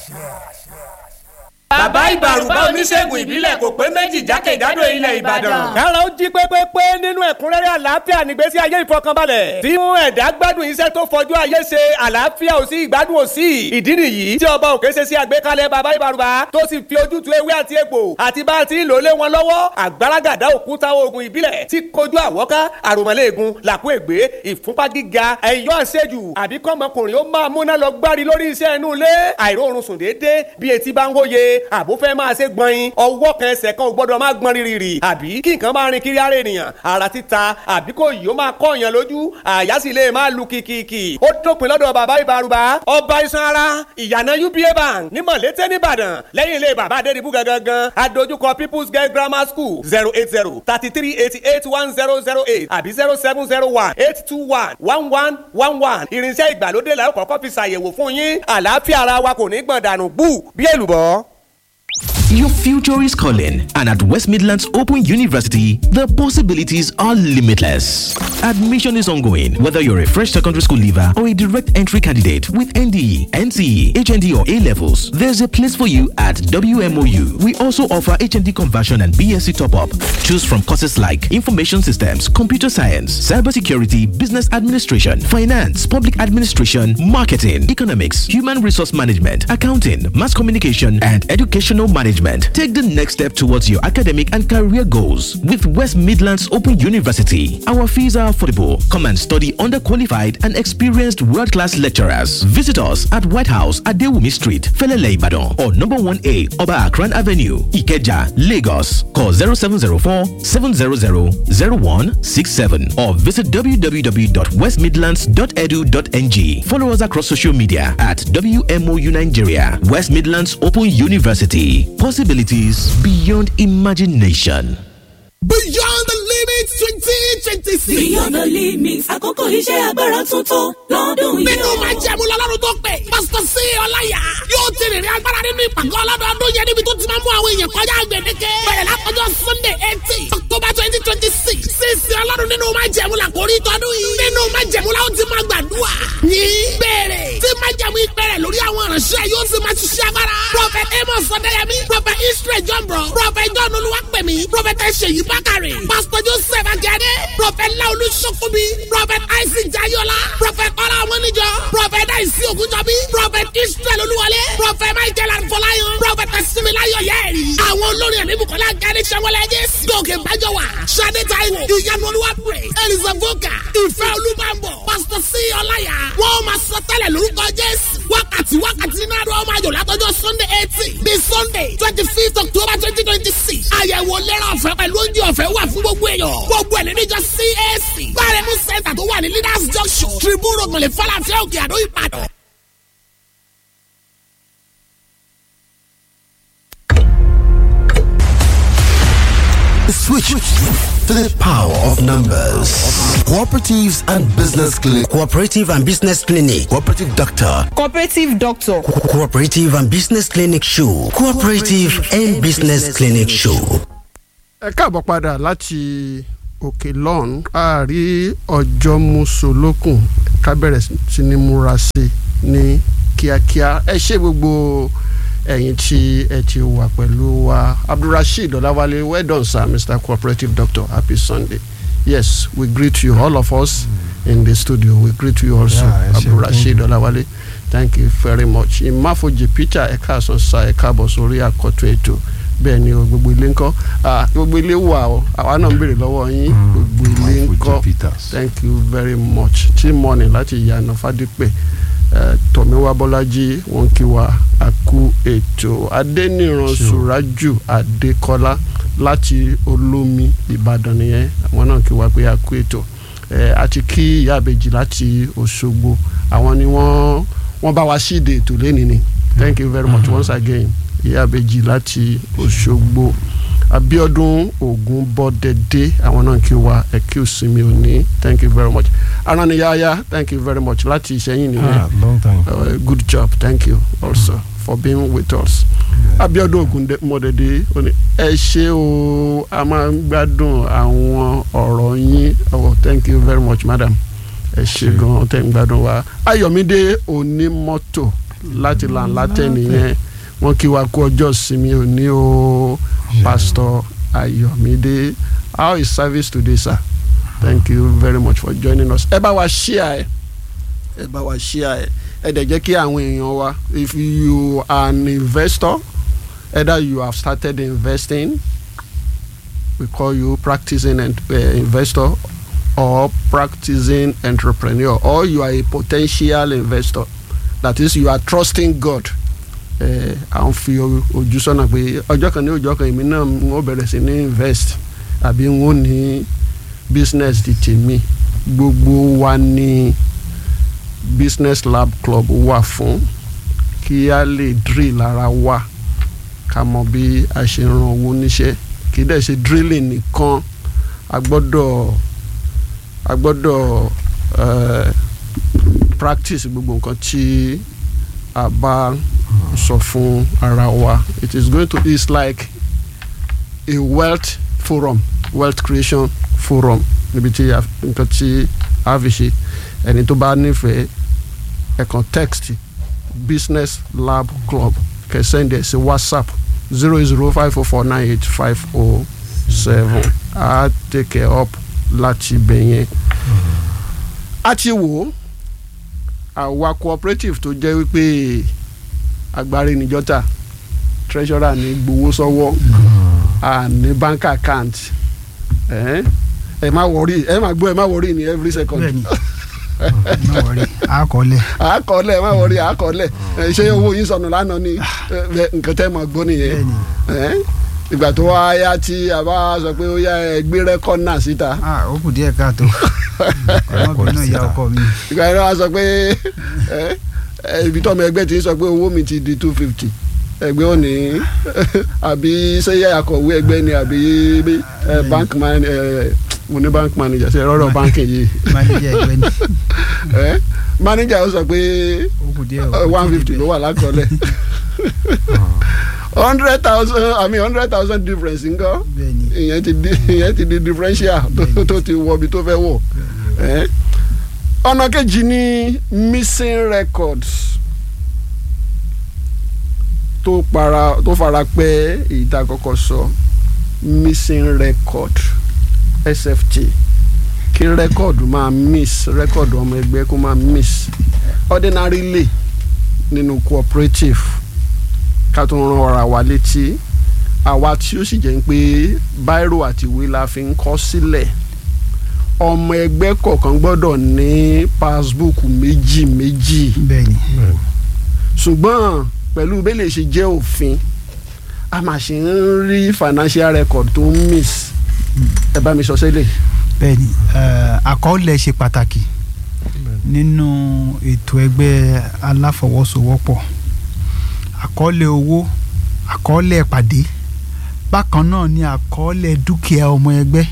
bàbá ìbàrùbá oníṣègùn ìbílẹ̀ kò pé méjì jákèjádò ilẹ̀ ìbàdàn. kára ó jí pépépé nínú ẹ̀kúnrẹ́rẹ́ àlàáfíà nígbésí ayé ìfọkànbalẹ̀. tí mú ẹ̀dá gbádùn iṣẹ́ tó fọjú ayé ṣe àlàáfíà ò sí ìgbádùn ò sí. ìdí nìyí tí ọba òkè ṣe sí àgbékalẹ̀ bàbá ìbàrùbá tó sì fi ojútùú ewé àti egbò àti bá a ti ń lò lé wọn lọ́wọ́ àgbàràgàdà òkúta oògùn ìbílẹ̀ tí kojú àwọ́ká àròmọ́lẹ́ẹ̀gùn làkú ègbé ìfúnpá gíga ẹ̀yọ́ àṣejù àbí kọ́mọkùnrin ó máa múná lọ gbárí lórí iṣẹ́ inú ilé àìróorun sùn déédéé bí etí bá ń hóye àbó fẹ́ máa ṣe gbọ̀nyin ọwọ́ kan ẹsẹ̀ kan ò gbọ́dọ̀ máa gbọ́n rírì àbí kí nǹkan máa rin kiri ara ènìyàn ara títa àbí kò yìí ó máa kọ́ èèyàn lójú àyà sì lè máa lu kìkìkì ó dópin lọ́dọ̀ bàbá ìbárúbá ọba iṣan ara ìyànà uba bank ní mọ̀lété nìbàdàn lẹ́yìn ilé bàbá adédìbú gangan adójúkọ people's girl grammar school zero eight zero thirty three eighty eight one zero zero eight àbí zero seven zero one eight two one one one one one irinṣẹ́ ìgbàlódé làwọn kọ́kọ́ fi ṣàyẹ̀wò fún yín àlàáfíà ara wa kò ní gbọ̀n dànù bú bí èlùbọ́. Your future is calling, and at West Midlands Open University, the possibilities are limitless. Admission is ongoing, whether you're a fresh secondary school leaver or a direct entry candidate with NDE, NCE, HND, or A levels. There's a place for you at WMOU. We also offer HND conversion and BSc top up. Choose from courses like Information Systems, Computer Science, Cybersecurity, Business Administration, Finance, Public Administration, Marketing, Economics, Human Resource Management, Accounting, Mass Communication, and Educational Management. Take the next step towards your academic and career goals with West Midlands Open University. Our fees are affordable. Come and study under qualified and experienced world class lecturers. Visit us at White House at Dewumi Street, Felele Ibadan, or number 1A Oba Akran Avenue, Ikeja, Lagos. Call 0704 700 0167 or visit www.westmidlands.edu.ng. Follow us across social media at WMOU Nigeria, West Midlands Open University. Possibilities beyond imagination. Beyond the limits twenty twenty six. Beyond the limits àkókò iṣẹ́ agbára tuntun lọ́dún yìí. Nínú máa jẹ́ mu lọ́lọ́run tó pè. Pásítọ̀ sí Ọláyà yóò ti rìnrìn agbára nínú ìpàgọ́ ọlọ́dọọdún yẹn níbi tó ti máa mú àwọn èèyàn kọjá gbèdéke. Bẹ̀rẹ̀ látọjọ́ Sunday eighteen October twenty twenty six. Sísè ọlọ́run nínú máa jẹ́ mu làkórí tọdún yìí. Nínú máa jẹ́ mu láwọn ti máa gbàdúrà. Ní bẹ̀rẹ̀ tí máa jẹ́ mu ìpẹ̀rẹ̀ lórí àwọn ìránṣẹ́ yóò sì máa ṣiṣẹ́ agbára. Prophet Amos Ọ̀dẹ́yẹmí, Prophet Israel Jọ̀mbọ̀, Prophet John Olúwapẹ̀mí, Prophet Ṣèyí Bákàrẹ̀, Pastor Joseph Akíade, Prophet Laolu Sokobi, Prophet Isaac Jayola, Prophet Ọlá Ọmọníjọ, Prophet Daisy Ogunjọbi, Prophet Israel Olúwọlé, Prophet Michael Arfọláyàn, Prophet Similayo Yẹ́rì. Àwọn olórin ẹ̀mí Bukola Gani Sanwó-Olé Jésù. Gòkè Bájọ́wà, Ṣadé Táíwò, Ìyanu Olúwapẹ̀, Elisa Voka, Ìfẹ́ Olúbàbọ̀, Pastor C. Ọláyà. Wọ́n máa sọ tẹ́lẹ̀ lórúkọ Jésù. Wákàtí wákàtí náà ló máa yọ̀ látọjọ́ Sunday eighteen bí Sunday twenty fifth October twenty twenty six. Àyẹ̀wò lẹ́rọ ọ̀fẹ́ pẹ̀lú oúnjẹ ọ̀fẹ́ wà fún gbogbo èèyàn. Gbogbo ẹ̀ níjọ CAC. Bárẹ̀mú Center tó wà ní Leaders Junction. Tribune Ògùnlé Fọláfẹ́ Òkè Àdó Ìbàdàn. Switch to the power of numbers. Cooperatives and Business Clinic. Cooperative and Business Clinic. Cooperative Doctor. Cooperative Doctor. Co- Cooperative and Business Clinic Show. Cooperative and Business Clinic Show. ẹ káàbọ̀ padà láti òkè lọ́hùn a rí ọjọ́ mùsùlùkùn ká bẹ̀rẹ̀ sí ní múra sí ní kíákíá ẹ ṣe gbogbo ẹ̀yin tí ẹ ti wà pẹ̀lú wa abdulrasheed ọ̀làwálé well done sir mr cooperative doctor happy sunday yes we greet you all of us in the studio we greet you also Yeah, ẹ ṣé, abdulrasheed thank you. ọ̀làwálé thank you very much ìmáfojì peter ẹ̀ka àsọ̀nsá ẹ̀ka àbọ̀ sórí àkọ́tún ètò bẹ́ẹ̀ ni o gbogbo ilé ńkọ́ Ah, gbogbo ilé wà o àwa náà ń béèrè lọ́wọ́ yín gbogbo ilé ńkọ́ thank you very much tí mọ́ni láti ìyànà fádípẹ̀ eh, tọ̀míwá bọ́lájí wọn kí wa àkú ètò adẹ́nìran sùrájù adékọ́lá láti olómi ìbàdàn nìyẹn àwọn náà kí wa pé àkú ètò Eh, àti kí ìyá àbèjì láti òṣogbo àwọn ni wọ́n wọ́n bá wa síde ètò lẹ́ni ni thank you very much once again ìyá àbèjì láti òṣogbo abiodun ogun bọdẹdẹ àwọn náà kí wa ẹkí òsinmi òní thank you very much araniyaya thank you very much láti ìṣẹ́yìn nìyẹn Ah, long time. uh, good job thank you also for being with us abiodun ogun mọdẹdẹ òní ẹ ṣé o a máa ń gbádùn àwọn ọ̀rọ̀ yín oh thank you very much madam ẹ ṣé gan tẹ́ ń gbádùn wa ayọ̀mídé onímọ́tò láti làǹlátẹ̀ nìyẹn wọ́n kí wa kú ọjọ́ ìsinmi òní o pastor ayọ̀mídé how is service today sir thank you very much for joining us ẹ bá wa share ẹ ẹ bá wa share ẹ ẹ dẹ̀ jẹ́ kí àwọn èèyàn wa if you are an investor either you have started investing we call you practicing and, uh, investor or practicing entrepreneur or you are a potential investor that is you are trusting God ẹ à ń fi ojú sọ́nà pé ọjọ́ kan ní ọjọ́ kan èmi náà n ó bẹ̀rẹ̀ sí ní invest àbí n ó ní business ti tèmi gbogbo wa ní business lab club wà fún kí a lè drill ara wa ká mọ bí a ṣe ran owó níṣẹ́ kì í dẹ̀ ṣe drilling nìkan a gbọ́dọ̀ a gbọ́dọ̀ uh, practice gbogbo nǹkan tí a bá sọ fún ara wa it is going to it's like a wealth forum wealth creation forum níbi tí nǹkan tí a fi ṣe ẹni tó bá nífẹ̀ẹ́ ẹ̀kan text business lab club kẹ́ send ẹ̀ sí whatsapp zero zero five four four nine eight five oh seven a take it up láti ibẹ̀ yẹn. a ti wò ó àwa cooperative tó jẹ́ wípé agbárí níjọ́ta treasurer ní gbowó sọ́wọ́ a ní bank account ẹ má wọrí ẹ má gbọ́ ẹ má wọrí ní every second. bẹ́ẹ̀ni má wọrí àkọọ́lẹ̀. àkọọ́lẹ̀ ẹ má wọrí àkọọ́lẹ̀ ṣé owó yín sọnù lánàá ni nǹkan tẹ́ mọ̀ gbọ́ nìyẹn ìgbà tó wá yá tí a bá sọ pé ó yá ẹ gbé rẹ́kọ́d náà síta. ó kù díẹ̀ káàtó ọmọbìnrin náà ya ọkọ mi. ìgbà yẹn wá sọ pé ibi tọ́mọ ẹgbẹ́ ti sọ pé owó mi ti di two fifty ẹgbẹ́ ò ní àbí sẹ́yà akọ̀wé ẹgbẹ́ ni àbí bank man mo ní bank manager ṣe rọrọ báńkì yìí. manager ẹgbẹ́ ni. manager ó sọ pé one fifty ló wà lákọọ́lẹ̀ hundred thousand i mean hundred thousand difference ńkọ́ ìyẹn ti di ìyẹn ti di differential tó ti wọ ibi tó fẹ́ wọ̀ ọ̀nà kejì ni missing records tó para tó fara pẹ́ èyí tá a kọ́kọ́ sọ missing record sft kí rẹ́kọ̀dù máa miss rẹ́kọ̀dù ọmọ ẹgbẹ́ kó máa miss ordinarily nínú cooperative ká tó ran ọ̀rọ̀ àwa létí àwa tí ó sì jẹ́ pé báírò àti ìwé la fi ń kọ́ sílẹ̀ ọmọ ẹgbẹ́ kọ̀ọ̀kan gbọ́dọ̀ ní passbook méjì méjì bẹ́ẹ̀ni ṣùgbọ́n pẹ̀lú bẹ́ẹ̀ lè ṣe jẹ́ òfin a máa ṣe ń rí financial record tó ń miss ẹ bá mi sọ sílẹ̀. bẹ́ẹ̀ni àkọọ́lẹ̀ ṣe pàtàkì nínú ètò ẹgbẹ́ aláfọwọ́sowọ́pọ̀ àkọọ́lẹ̀ owó àkọọ́lẹ̀ ìpàdé bákan náà ni àkọọ́lẹ̀ dúkìá ọmọ ẹgbẹ́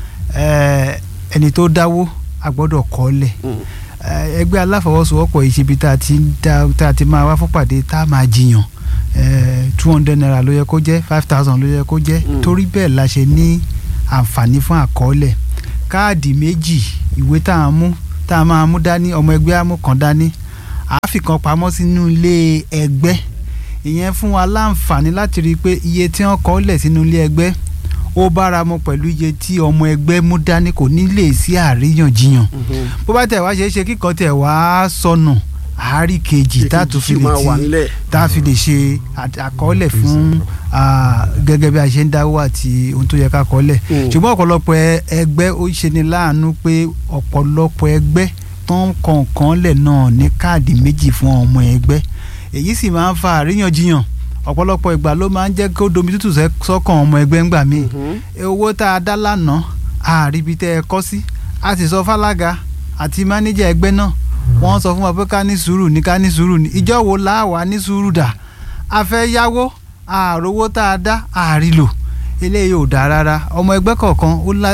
ẹni tó dáwó a gbọ́dọ̀ kọ́ọ́lẹ̀ ẹgbẹ́ aláfọwọ́sowọ́pọ̀ yìí ṣebi tá a ti tá a ti máa wá fúnpàdé tá a máa jiyàn two hundred naira ló yẹ kó jẹ́ five thousand ló yẹ kó jẹ́ torí bẹ́ẹ̀ la ṣe ní àǹfààní fún àkọọ́lẹ̀ káàdì méjì ìwé tá a mú tá a máa mú dání ọmọ ẹgbẹ́ á mú kan dání àáfì kan pamọ́ sínú ilé ẹgbẹ́ ìyẹn fún wa láǹfààní láti rí i pé iye tí wọ́n kọ́ lẹ̀ sínú ilé ẹgbẹ́ ó bára mu pẹ̀lú iye tí ọmọ ẹgbẹ́ mú dání kò ní lè sí àríyànjiyàn bó bá tẹ̀ wá ṣe é ṣe kíkan tẹ̀ wá sọnù àárí kejì tá a tún fi lè ti tá a fi lè ṣe àkọọ́lẹ̀ fún gẹ́gẹ́ bí a ṣe ń dáwọ́ àti ohun tó yẹ ká kọ́lẹ̀ ṣùgbọ́n ọ̀pọ̀lọpọ̀ ẹgbẹ́ ó ṣe ni láàánú pé ọ̀pọ̀lọpọ̀ ẹgbẹ́ tó ń kọ̀ọ̀kan lẹ̀ náà ní káàdì méjì fún ọmọ ẹgbẹ́ èyí sì máa ń fa àríyànjiyàn ọ̀pọ̀lọpọ̀ ìgbà ló máa ń jẹ́ kó domi tútù sọ́kàn ọmọ ẹgbẹ́ ńgbà míì owó tá a dá lánàá àríbi tẹ́ ẹ kọ́ sí a sì sọ fálága àti mánéjà ẹgbẹ́ náà wọ́n sọ fún wa pé ká ní sùúrù ní ká ní sùúrù ní ìjọ wo la wà ní sùúrù dà a fẹ́ yáwó àròwó tá a dá àrílò eléyìí ò dáa rárá ọmọ ẹgbẹ́ kọ̀ọ̀kan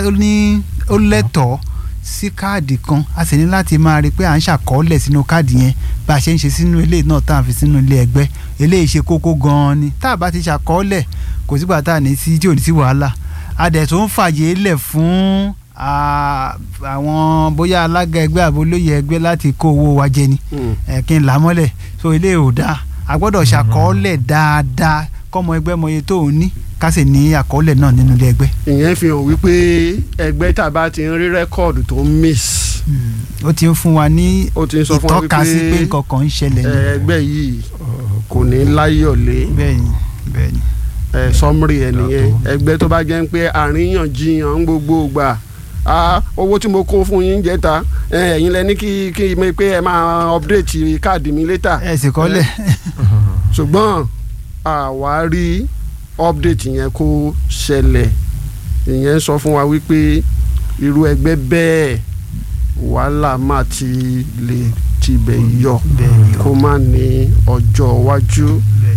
ó lẹ́tọ̀ọ́ sí káàdì kan a sì ní láti máa rí i pé à ń ṣàkọọ́lẹ̀ sínú káàdì yẹn bá a ṣe ń ṣe sínú ilé náà tá à ń fi sínú ilé ẹgbẹ́ eléyìí ṣe kókó gan-an ni tá a bá ti ṣàkọọ́lẹ̀ kò sígbà tá a ní sí tí ò ní sí wàhálà a dẹ̀ tó ń fàyè lẹ̀ fún a- àwọn bóyá alága ẹgbẹ́ àbólóyè ẹgbẹ́ láti kó owó wa jẹ ni ẹ kí n là á mọ́lẹ̀ so ilé ò dáa a gbọ́dọ̀ ṣàkọọ́lẹ̀ dáadáa kọ́mọ ẹgbẹ́ mọye tó ń ní ká sì ní àkọọ́lẹ̀ náà nínú ilé ẹgbẹ́. ìyẹn fi hàn wípé ẹgbẹ́ tá a bá ti ń rí rẹ́kọ̀dù tó ń miss ó ti ń fún wa ní ó ti ń sọ fún wa ìtọ́ka sí pé wípé nǹkan kan ń ṣẹlẹ̀ ní. ẹgbẹ́ yìí kò ní láyọ̀lé bẹ́ẹ̀ni bẹ́ẹ̀ni. ẹ sọmúrì ẹ nìyẹn ẹgbẹ́ tó bá jẹ́ pé àríyànjiyàn ń gbogbo gbà ah owó tí mo kó fún yín jẹta ẹ, ẹ̀yin lẹ ní kí kí mi pé ẹ máa update káàdì mi létà ẹ sì kọ́lẹ̀. ṣùgbọ́n àwa rí update yẹn kó ṣẹlẹ̀ ìyẹn sọ fún wa wípé irú ẹgbẹ́ bẹ́ẹ̀ wàhálà má ti lè tibẹ̀ yọ kó má ní ọjọ́ iwájú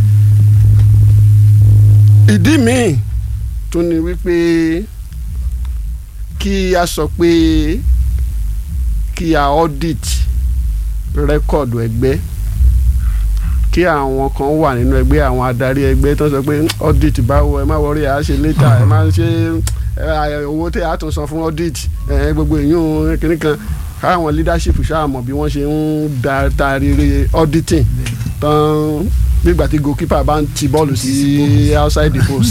ìdí míì tún ni wípé kí a sọ pé kí a audit rẹ́kọ̀dù ẹgbẹ́ kí àwọn kan wà nínú ẹgbẹ́ àwọn adarí ẹgbẹ́ tó sọ pé audit báwo ẹ má wọrí à á ṣe later ẹ má ṣe ẹ, owó tẹ à tún san fún audit ẹ, gbogbo èèyàn kìnnì kan káwọn leadership ṣáà mọ̀ bí wọ́n ṣe ń da tarire auditing tán nígbà tí goalkeeper bá ń ti bọ́ọ̀lù sí outside the post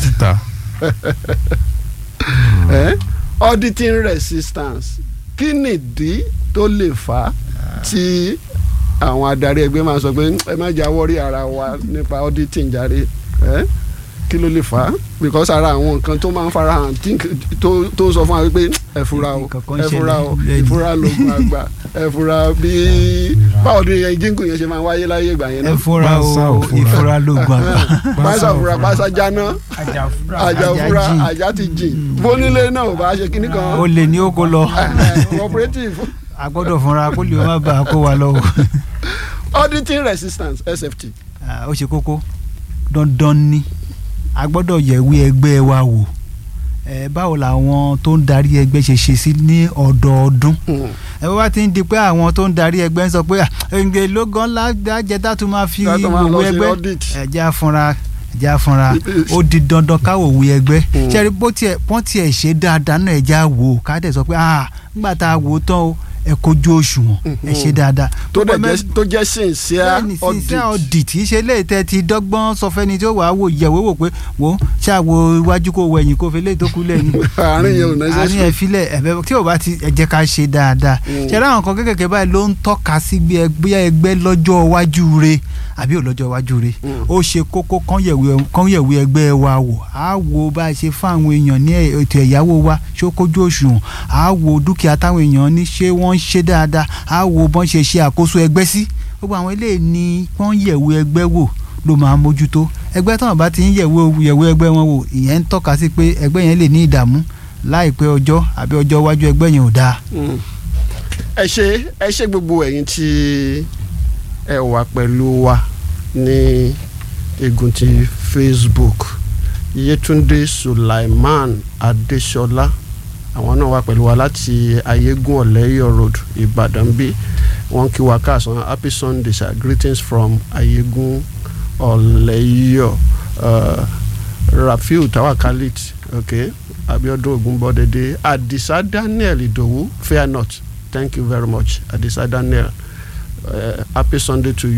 eh? auditing resistance kí nìdí tó lè fà á tí àwọn adarí ẹgbẹ́ máa sọ pé ẹ má jà wọ́rí ara wa nípa auditing jàre eh? kí ló lè fà á because ara àwọn nǹkan tó máa ń farahàn tí- tó tó sọ fún wa wípé ẹ fura o Nǹkan kan ẹ fura o ṣẹlẹ̀. ìfura lóògùn àgbà ẹ fura bí báwo ni jíǹkù yẹn ṣe máa wáyé láyé ìgbà yẹn ẹ náà fura o ìfura lóògùn àgbà. pásá fura pásá jáná àjà fura jìn. àjà ti jìn bónílé náà ò bá ṣe kíní kan o lè ní ó kó lọ cooperative a gbọ́dọ̀ fúnra kó lè má bàa kó wa lọ o. auditing resistance sft Ah, ó ṣe kókó dandan ni a gbọ́dọ̀ yẹ̀wé ẹgbẹ́ wa wò ẹ báwo làwọn tó ń darí ẹgbẹ́ ṣe ṣe sí ní ọdọọdún ẹ bá wá ti ń di pé àwọn tó ń darí ẹgbẹ́ ń sọ pé ẹ̀ǹgẹ̀ ló gan lájẹ tá tún máa fi Tá tún máa lọ wòwe sí ẹgbẹ́ audit. ẹ̀já fúnra ẹ̀já fúnra ó di dandan káwò wòwe ẹgbẹ́ ṣẹ́rí bó tiẹ̀ wọ́n tiẹ̀ ṣe dáadáa náà ẹ̀já wò ó ká dẹ̀ sọ pé ah nígbà tá a wò ó tán o ẹ kojú òṣùwọ̀n ẹ ṣe dáadáa tó dẹ̀ Gbogbo jẹ́ tó jẹ́ sincere bẹ́ẹ̀ni audit sincere audit kì í ṣe léyìí tẹ́ ti dọ́gbọ́n sọ fẹ́ni tí ó wàá wò yẹ̀wò wò pé wò ó ṣàwò iwájú kó wẹ̀yìn kó fi léyìí tó kú lẹ́yìn. Àárín yẹn ò necessary. àárín ẹ̀ filẹ̀ ẹ̀bẹ̀ tí ò bá ti ẹ jẹ́ ká ṣe dáadáa. ṣe ráwọn kan kékèké báyìí ló ń tọ́ka sí bí ẹgbẹ́ ẹgbẹ́ lọ́jọ́ iwájú re àbí ò lọ́jọ́ iwájú re ó ṣe kókó kán yẹ̀wé kán yẹ̀wé ẹgbẹ́ wa wò á wo bá a ṣe fún àwọn èèyàn ní ètò ẹ̀yáwó wa ṣó kójú òṣùwọ̀n á wo dúkìá táwọn èèyàn ní ṣé wọ́n ń ṣe dáadáa á wo bọ́n ṣe ṣe àkóso ẹgbẹ́ sí gbogbo àwọn eléyìí ni wọ́n yẹ̀wé ẹgbẹ́ wò ló máa mójútó ẹgbẹ́ táwọn bá ti ń yẹ̀wé yẹ̀wé ẹgbẹ́ wọn wò ìyẹn ń tọ́ka sí pé ẹgbẹ́ yẹn lè ní ìdààmú láìpẹ́ ọjọ́ àbí ọjọ́ iwájú ẹgbẹ́ yẹn ò dáa. Mm. ẹ ṣe ẹ ṣe gbogbo ẹ̀yin tí ẹ wà pẹ̀lú wa ní igun ti Facebook Yétúndé Sulaiman Adéṣọlá àwọn náà wà pẹ̀lú wa láti ayégún ọ̀lẹ́yọ̀ road Ìbàdàn bí wọ́n kí wa káàsán happy Sunday sir greetings from ayégún ọ̀lẹ́yọ̀ uh, Rafiu Tawakalit okay Abiodun Ogunbodede Adisa Daniel Idowu fear not thank you very much Adisa Daniel uh, happy Sunday to you.